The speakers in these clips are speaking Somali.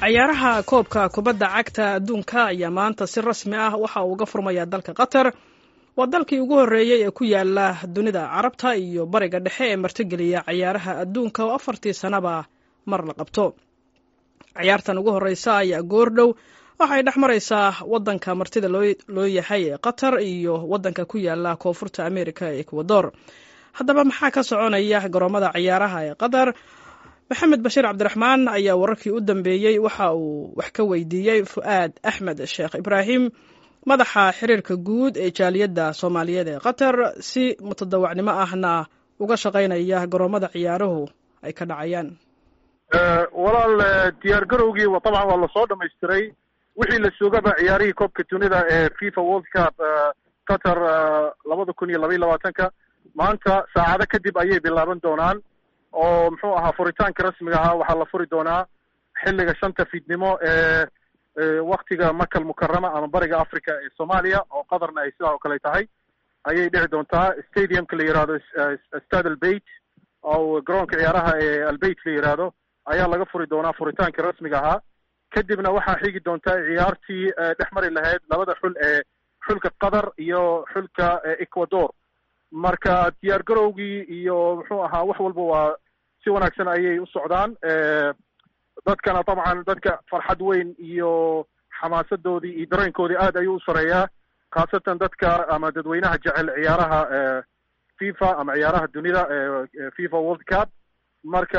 cayaaraha koobka kubadda cagta adduunka ayaa maanta si rasmi ah waxa uu uga furmaya dalka qatar waa dalkii ugu horreeyey ee ku yaala dunida carabta iyo bariga dhexe ee martigeliya cayaaraha adduunka oo afartii sannaba mar la qabto cayaartan ugu horreysa ayaa goordhow waxay dhex maraysaa waddanka martida loo yahay ee qatar iyo waddanka ku yaala koonfurta amerika ee ekwador haddaba maxaa ka soconaya garoomada cayaaraha ee qatar maxamed bashiir cabdiraxmaan ayaa wararkii u dambeeyey waxa uu wax ka weydiiyey fu'aad axmed sheekh ibraahim madaxa xiriirka guud ee jaaliyadda soomaaliyeed ee qatar si mutadawacnimo ahna uga shaqaynaya garoomada ciyaaruhu ay ka dhacayaan walaal diyaar garowgii dabcan waa lasoo dhamaystiray wixii la sugaba ciyaarihii koobka dunida ee fifa world cup qatar labada kun iyo labaiy labaatanka maanta saacado kadib ayay bilaaban doonaan oo muxuu ahaa furitaanka rasmiga ahaa waxaa la furi doonaa xilliga shanta fiidnimo ee waktiga makal mukarama ama bariga africa ee soomaaliya oo qatarna ay sidaa oo kale tahay ayay dhici doontaa stadiumka la yihahdo stad albeit oo garoonka ciyaaraha ee albeit la yihahdo ayaa laga furi doonaa furitaanka rasmiga ahaa kadibna waxaa xigi doontaa ciyaartii dhex mari lahayd labada xul ee xulka qatar iyo xulka ecuador marka diyaar garowgii iyo muxuu ahaa wax walba waa si wanaagsan ayay u socdaan dadkana dabcan dadka farxad weyn iyo xamaasadoodii iyo dareenkoodii aad ayuu u sareeyaa khaasatan dadka ama dadweynaha jecel ciyaaraha fifa ama ciyaaraha dunida fifa world cup marka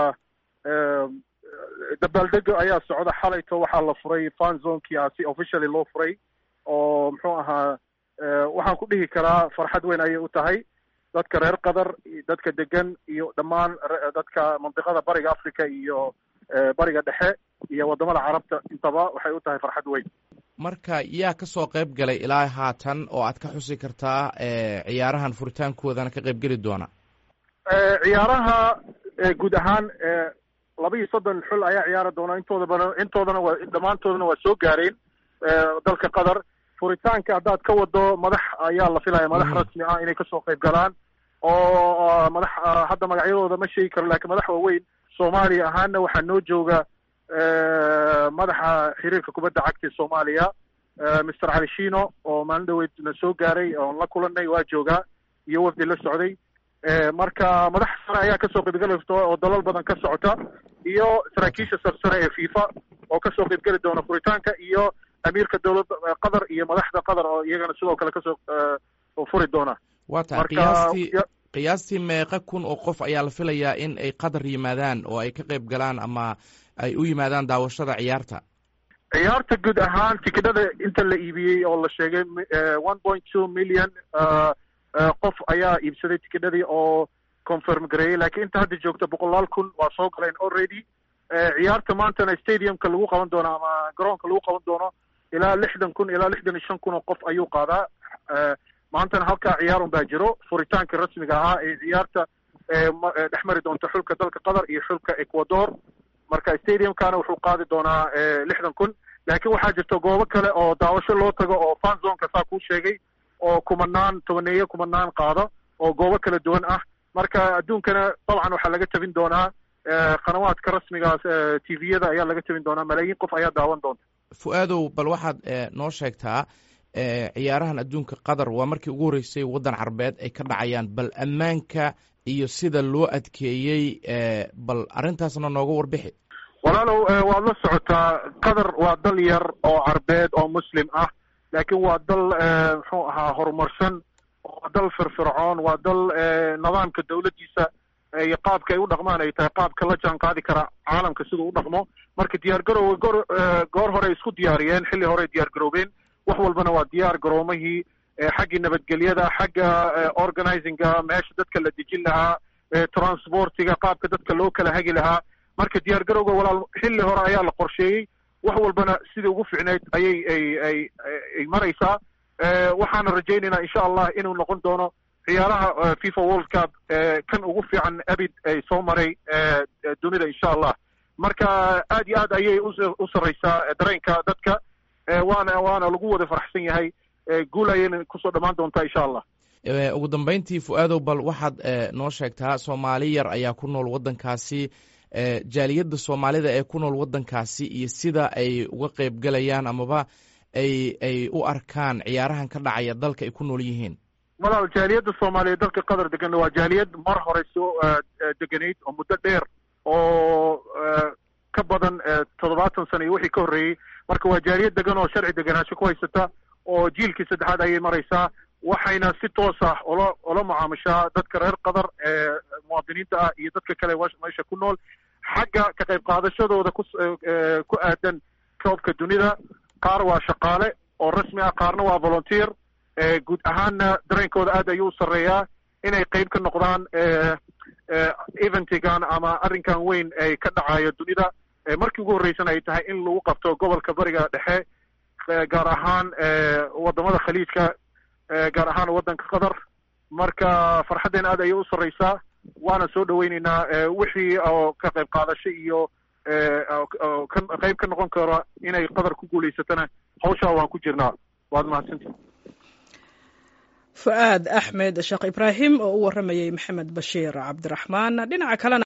dabaaldega ayaa socda xalayto waxaa la furay fan zonkia si officially loo furay oo muxuu ahaa waxaan ku dhihi karaa farxad weyn ayay u tahay dadka reer qatar dadka degan iyo dhammaan dadka mandiqada bariga africa iyo bariga dhexe iyo waddamada carabta intaba waxay u tahay farxad weyn marka yaa ka soo qayb galay ilaa haatan oo aad ka xusi kartaa ciyaarahan furitaankoodana ka qayb geli doona ciyaaraha guud ahaan laba iyo soddon xul ayaa ciyaari doona intoodabana intoodana waa dhammaantoodana waa soo gaareen dalka qatar furitaanka haddaad ka wado madax ayaa la filaya madax rasmi ah inay kasoo qayb galaan oo madax hadda magacyadooda ma sheegi karo lakiin madax waaweyn soomaaliya ahaana waxaa noo jooga madaxa xiriirka kubadda cagta soomaaliya mister cali shino oo maalin dhaweyd na soo gaaray oon la kulanay waa joogaa iyo wafdi la socday marka madax sare ayaa kasoo qaybgeli oo dalal badan ka socota iyo saraakiisha sarsare ee fifa oo kasoo qaybgeli doona furitaanka iyo amiirka dowladda qatar iyo madaxda qatar oo iyagana sidoo kale kasoo furi doona waa tahay qiyaastii qiyaastii meeqa kun oo qof ayaa la filayaa in ay qatar yimaadaan oo ay ka qayb galaan ama ay u yimaadaan daawashada ciyaarta ciyaarta guud ahaan tikidhada inta la iibiyey oo la sheegay one point two million qof ayaa iibsaday tikidhadii oo confirm gareeyey lakiin inta hadda joogta boqolaal kun waa soo galeen already ciyaarta maantana stadiumka lagu qaban doono ama garoonka lagu qaban doono ilaa lixdan kun ilaa lixdan iyo shan kun oo qof ayuu qaadaa maantana halkaa ciyaarun baa jiro furitaanka rasmiga ahaa ee ciyaarta dhex mari doonta xulka dalka qatar iyo xulka ecuador marka stadiumkana wuxuu qaadi doonaa lixdan kun laakiin waxaa jirta goobo kale oo daawasho loo tago oo fan zonka saa kuu sheegay oo kumanaan tobaneeye kumanaan qaado oo goobo kala duwan ah marka adduunkana dabcan waxaa laga tabin doonaa qanawaadka rasmigaas t v-yada ayaa laga tabin doonaa malaayiin qof ayaa daawan doonta fu-aadow bal waxaad noo sheegtaa ciyaarahan adduunka qatar waa markii ugu horreysay waddan carbeed ay ka dhacayaan bal ammaanka iyo sida loo adkeeyey bal arrintaasna nooga warbixi walaalow waad la socotaa qatar waa dal yar oo carbeed oo muslim ah laakiin waa dal muxuu ahaa horumarsan waa dal firfircoon waa dal nidaamka dawladdiisa iyo qaabka ay u dhaqmaan ay tahay qaabka la jaan qaadi kara caalamka siduu u dhaqmo marka diyaar garowga goor goor hore isku diyaariyeen xilli hore diyaar garoobeen wax walbana waa diyaar garoomahii xaggii nabadgelyada xagga organizinga meesha dadka la dejin lahaa transportiga qaabka dadka loo kala hagi lahaa marka diyaar garowga walaal xilli hore ayaa la qorsheeyey wax walbana sidii ugu ficnayd ayay ay ay ay maraysaa waxaana rajaynaynaa insha allah inuu noqon doono ciyaaraha fifa world cup kan ugu fiican abid ay soo maray dunida insha allah marka aad iyo aad ayay u sarreysaa dareenka dadka waana waana lagu wada faraxsan yahay guul ayayna kusoo dhammaan doontaa insha allah ugu dambeyntii fu-aadow bal waxaad noo sheegtaa soomaali yar ayaa ku nool waddankaasi jaaliyadda soomaalida ee ku nool waddankaasi iyo sida ay uga qeybgalayaan amaba ay ay u arkaan ciyaarahan ka dhacaya dalka ay ku nool yihiin walaal jaaliyadda soomaaliyeed dalka qatar degan waa jaaliyad mar hore soo deganayd oo muddo dheer oo ka badan toddobaatan sano iyo wixii ka horreeyey marka waa jaaliyad degan oo sharci deganaansho ku haysata oo jiilkii saddexaad ayay maraysaa waxayna si toos ah ola ola mucaamushaa dadka reer qatar ee muwaadiniinta ah iyo dadka kale meesha ku nool xagga ka qayb qaadashadooda ku ku aadan koobka dunida qaar waa shaqaale oo rasmi ah qaarna waa volunteer guud ahaanna dareenkooda aad ayuu u sarreeyaa inay qeyb ka noqdaan eventigan ama arrinkan weyn ay ka dhacayo dunida markii ugu horreysana ay tahay in lagu qabto gobolka bariga dhexe gaar ahaan wadamada khaliijka gaar ahaan waddanka qatar marka farxaddeena aad ayay u sarreysaa waana soo dhaweyneynaa wixii oo ka qayb qaadasho iyo qeyb ka noqon kara inay qatar ku guulaysatana hawshaa waan ku jirnaa waad mahadsantii fu'aad axmed sheekh ibraahim oo u warramayey maxamed bashiir cabdiraxmaan dhinaca kalena